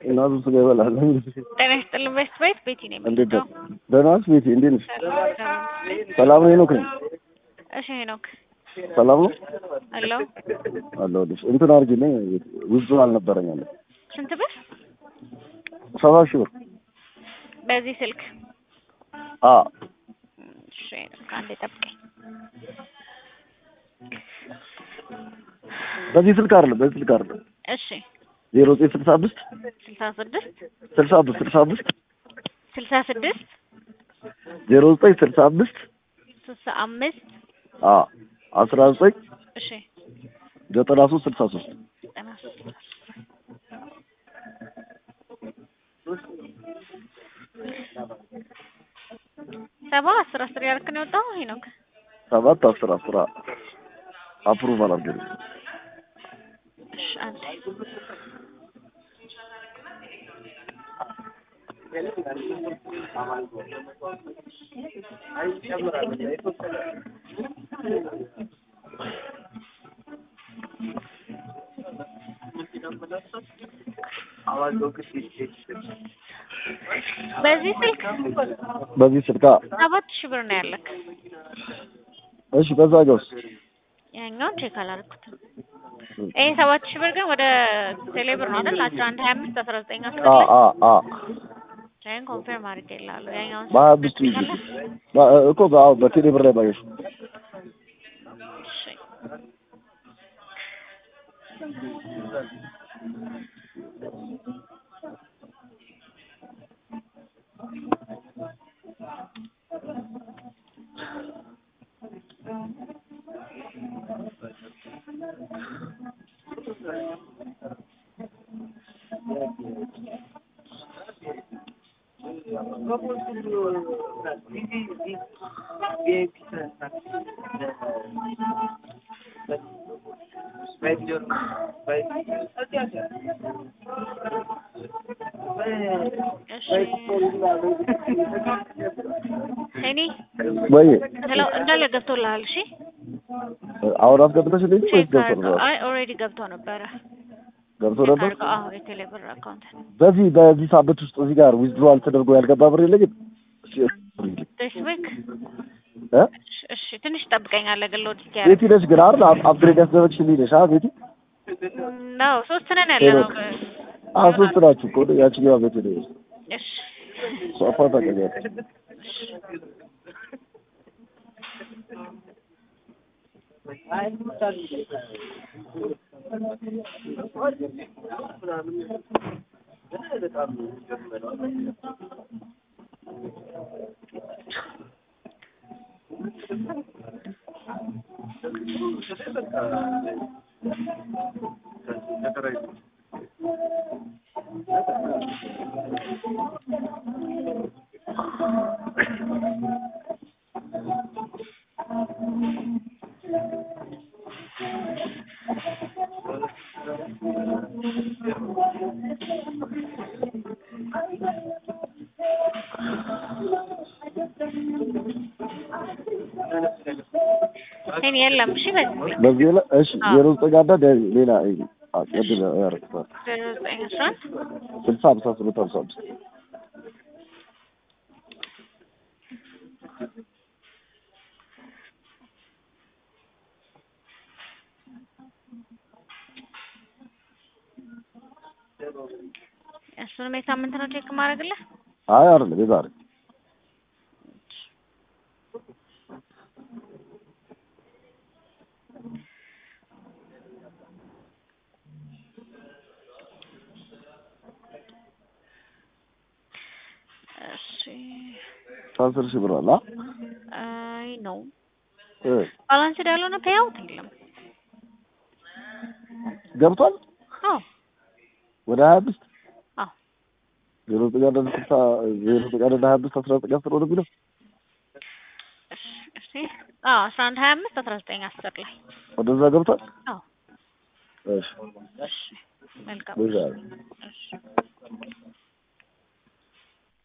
እናቱ ስጋ ይበላል። ጤና ይስጥልን። ቤት ቤት ቤቲ ነኝ እንዴት የምትለው? ነህ? ደህና ነሽ ቤቲ? እንዴት ነሽ? ሰላም። ሰላም ነው ሄኖክ ነኝ። እሺ ሄኖክ ሰላም ነው አሎ፣ አለሁልሽ። እንትን አድርጊልኝ ውዝዱ አልነበረኝ አለ ስንት ብር ሰባ ሺህ ብር በዚህ ስልክ? አ እሺ ሄኖክ አንዴ ጠብቀኝ። በዚህ ስልክ አይደለም፣ በዚህ ስልክ አይደለም። እሺ ዜሮ ዘጠኝ ስልሳ አምስት ስልሳ ስድስት ስልሳ አምስት ስልሳ አምስት ስልሳ ስድስት ዜሮ ዘጠኝ ስልሳ አምስት ስልሳ አምስት አ አስራ ዘጠኝ እሺ ዘጠና ሶስት ስልሳ ሶስት ዘጠና ሶስት ሰባ አስር አስር ያደረክ ነው የወጣው ሄኖክ? ሰባት አስር አስራ አፕሩቫል አድርጊልኝ። እሺ አንዴ በዚህ ስልክ በዚህ ስልክ አ ሰባት ሺህ ብር ነው ያለክ። እሺ በዛ ገውስ ያኛውን ቼክ አላደረኩትም። ይሄ ሰባት ሺህ ብር ግን ወደ ቴሌብር ነው አይደል? አስራ አንድ ሀያ አምስት አስራ ዘጠኝ አስራ አ ላይ አ አ ይሄን ኮንፈርም አድርጌልሃለሁ። ያኛውን በሀያ አምስት ጊዜ በ- እኮ በ- በቴሌ ብር ላይ ባየሽ እሺ እሺ እኔ ወይ ስለው እንዳለ ገብቶልሃል። እሺ አሁን አስገብተሽልኝ ወይስ ቼክ ገብቶ አድርገው። ነበር? አይ ኦልሬዲ ገብቶ ነበረ። ገብቶ ቼክ ነበር። አድርገው። አዎ የቴሌብር አካውንት በዚህ በዚህ ሳምንት ውስጥ እዚህ ጋር ዊዝድሮዋል ተደርጎ ያልገባ ብር የለኝም። እሺ፣ ዲስ ዊክ እ እሺ ትንሽ ጠብቀኛለህ ግን ሎድ ቤቲ እስኪያደርግ ነሽ ግን አይደል? አፕ- አፕግሬድ ያስደረግሽልኝ ነሽ አ ቤቲ? ነው ሶስት ነን ያለ ነው። አ ሶስት ናችሁ እኮ ያችኛዋ ቤቲ ነሽ። እሺ ሶፋ ታቀኛለሽ። እኔ የለም። እሺ በዚህ ስልክ በዚህ ላይ እሺ፣ አዎ። ዜሮ ዘጠኝ አንድ አንድ ሌላ አቀድም ያረክታል ዜሮ ዘጠኝ አስራ አንድ ስልሳ ሀምሳ ስምንት ሀምሳ አምስት እሱንም የሳምንት ነው ቼክ ማድረግልህ። አይ አይደለም የዛሬ እሺ አስር ሺህ ብር አለ አ? አይ ነው እ ባላንስድ ያልሆነ ፔይአውት የለም። ገብቷል አዎ ወደ ሀያ አምስት አዎ ዜሮ ዘጠኝ አንድ አንድ ስልሳ ዜሮ ዘጠኝ አንድ አንድ ሀያ አምስት አስራ ዘጠኝ አስር ወደ የሚለው እሺ እሺ አዎ አስራ አንድ ሀያ አምስት አስራ ዘጠኝ አስር ላይ ወደዛ ገብቷል። አዎ እሺ እሺ መልካም በዛ እሺ